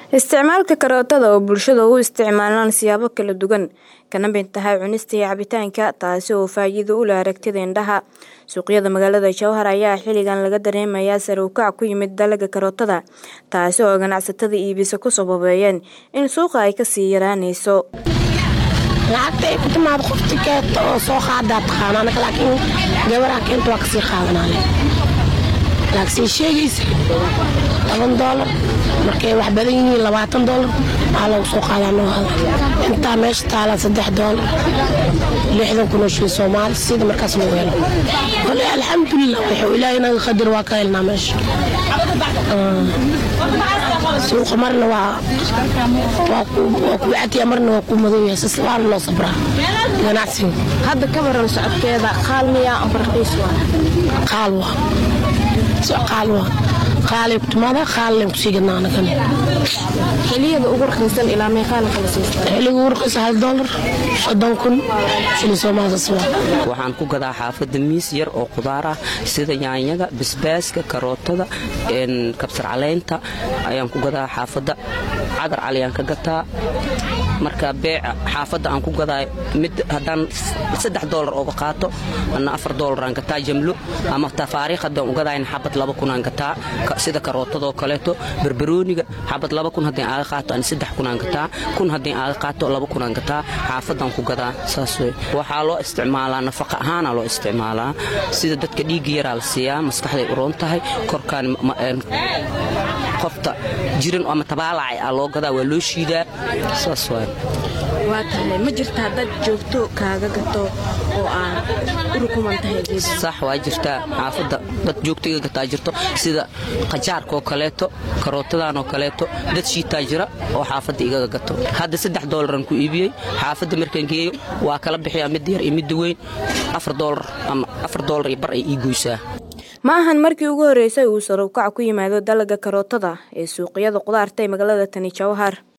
Isticmaalka karootada oo bulshada u isticmaalaan siyaabo kala duwan kana mid tahay cunista iyo cabitaanka taasi oo faa'iido u leh aragtida indhaha. Suuqyada magaalada Jowhar ayaa xilligan laga dareemayaa sare u kac ku yimid dalagga karootada taasi oo ganacsatada iibisa ku sababeeyeen in suuqa ay kasii yaraanayso. lacagta ay ku timaado qofti keento oo soo qaadaa taqaana anaga laakiin gabaraa keenta waa kasii qaadanale laakiin sheegaysa toban doolar markay wax badan yihiin labaatan doolar waxaa lagu soo qaadaa noo hada intaa meesha taala saddex doolar lixdan kun oo shilin soomaali sida markaas lagu helo kole alxamdulilah wuxuu ilaahay naga qadar waa ka helnaa meesha suuqa marna waa waa ku wactiya marna waa ku madow yahay sas waana loo sabraa ganacsiga Hadda ka waran socodkeeda qaal miyaa ama raqiis waa? qaal waa soo qaal waa qaalay ku timaada qaallayn kusii gadnaa anagana Xilliyada ugu raqiisan ilaa meeqa la kala siistaa? xilliga ugu raqiisa hal doolar soddon kun shilin soomaali sas waa waxaan ku gadaa xaafadda miis yar oo qudaar ah sida yaanyada basbaaska karootada kabsar caleynta ayaan ku gadaa xaafadda cadar caliyaan ka gataa marka beeca xaafadda aan ku gadaa mid haddaan saddex doolar ooga qaato ana afar doolaraan gataa jamlo ama tafaariikh haddaan ugadayn xabad laba kunaan gataa sida karootadoo kaleeto barbarooniga xabad laba kun haddii aaga qaato ani saddex kunaan gataa kun haddii aaga qaato laba kunaan gataa xaafaddaan ku gadaa saas wey waxaa loo isticmaalaa nafaqa ahaana loo isticmaalaa sida dadka dhiigga yaraa la siiyaa maskaxday uroon tahay korkaan qofta jiran ama tabaalacay aa loo gadaa waa loo shiidaa saas waay Waa tahay ma jirtaa dad joogto kaaga gato oo aan u rukuman tahay geed. sax waa jirtaa xaafadda dad joogta iga gataa jirto sida qajaarkaoo kaleeto karootadan oo kaleeto dad shiitaa jira oo xaafadda igaga gato hadda saddex doolaraan ku iibiyey xaafadda markaan geeyo waa kala bixiyaa midda yar iyo midda weyn afar doolar ama afar doolar iyo bar ay ii goysaa Ma ahan markii ugu horeysay uu sare u kac ku yimaado dalagga karootada ee suuqyada qudaarta ee magaalada Tani Jowhar.